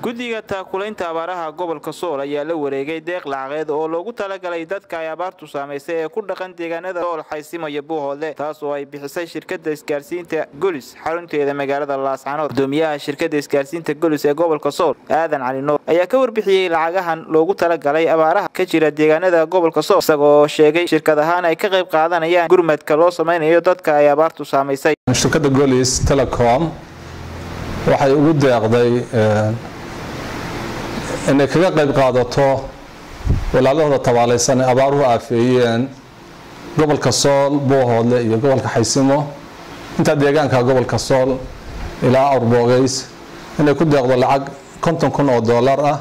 guddiga taakulaynta abaaraha gobolka sool ayaa la wareegay deeq lacageed oo loogu talagalay dadka ay abaartu saamaysay ee ku dhaqan deegaanada sool xaysimo iyo buuhoodle taas oo ay bixisay shirkada isgaarsiinta golis xarunteeda magaalada laascanood gudoomiyaha shirkada isgaarsiinta golis ee gobolka sool aadan cali nuur ayaa ka warbixiyey lacagahan loogu talagalay abaaraha ka jira deegaanada gobolka sool isagoo sheegay shirkad ahaan ay ka qayb qaadanayaan gurmadka loo samaynayo dadka ay abaartu saamaysay shirkadda golis telecom waxay ugu deeqday inay kaga qayb qaadato walaalahooda tabaalaysan ee abaaruhu aafeeyeen gobolka sool buuhoodle iyo gobolka xaysimo intaa deegaanka gobolka sool ilaa awrboogeys inay ku deeqdo lacag konton kun oo doolar ah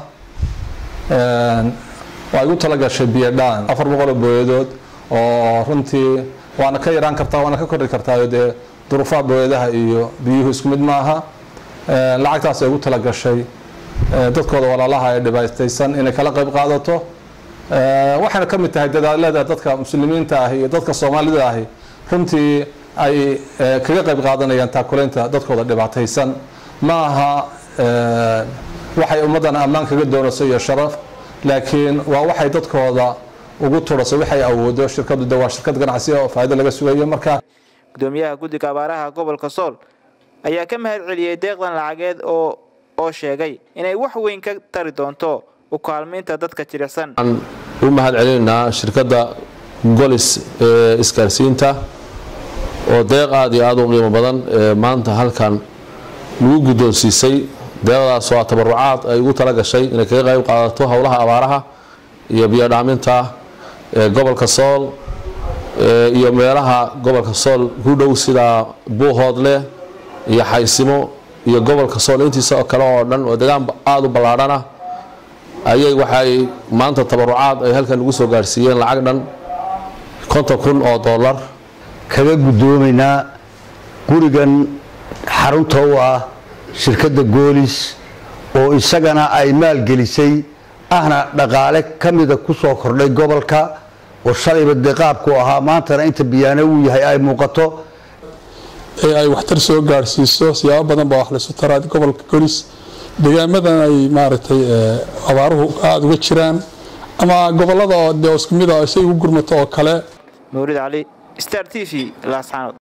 waa igu talagashay biyodhaan afar boqol oo booyadood oo runtii waana ka yaraan kartaa waana ka kordhi kartaa dee duruufaha booyadaha iyo biyuhu isku mid maaha lacagtaas ay ugu talagashay dadkooda walaalaha ee dhibaataysan inay kala qayb qaadato waxayna ka mid tahay dadaalada dadka muslimiinta ahi iyo dadka soomaalida ahi runtii ay kaga qayb qaadanayaan taakulaynta dadkooda dhibaataysan ma aha waxay ummaddan ammaan kaga doonayso iyo sharaf laakiin waa waxay dadkooda ugu turasay waxay awoodo shirkadu de waa shirkad ganacsi oo faa'iido laga sugayo marka gudoomiyaha guddiga abaaraha gobolka sool ayaa ka mahad celiyey deeqdan lacageed oo oo sheegay inay wax weyn ka tari doonto u kaalmaynta dadka jilicsan waxaan u mahad celinaynaa shirkadda golis ee isgaarsiinta oo deeq aada iyo aada u qiimo badan ee maanta halkan lagu guddoonsiisay deeqdaas waa tabarucaad ay ugu tala gashay inay kaga qayb qaadato howlaha abaaraha iyo biyodhaaminta ee gobolka sool iyo meelaha gobolka sool ku dhow sida buuhoodle iyo xaysimo iyo gobolka sool intiisa oo kale oo dhan oo degaan aada u ballaadhan ah ayay waxay maanta tabarucaad ay halkan ugu soo gaarsiiyeen lacag dhan konton kun oo dollar kaga guddoomaynaa gurigan xarunta u ah shirkadda goolis oo isagana ay maalgelisay ahna dhaqaale ka mida ku soo kordhay gobolka oo shalayba dee qaabku ahaa maantana inta biyaano uu yahay ay muuqato ee ay waxtar soo gaadhsiiso siyaabo badan baa wax laysu taraa gobolka golis deegaamadan ay maaragtay abaaruhu aada uga jiraan ama gobolada oo dee isku mid a say ugu gurmato oo kale mawlid cali star t v laascanood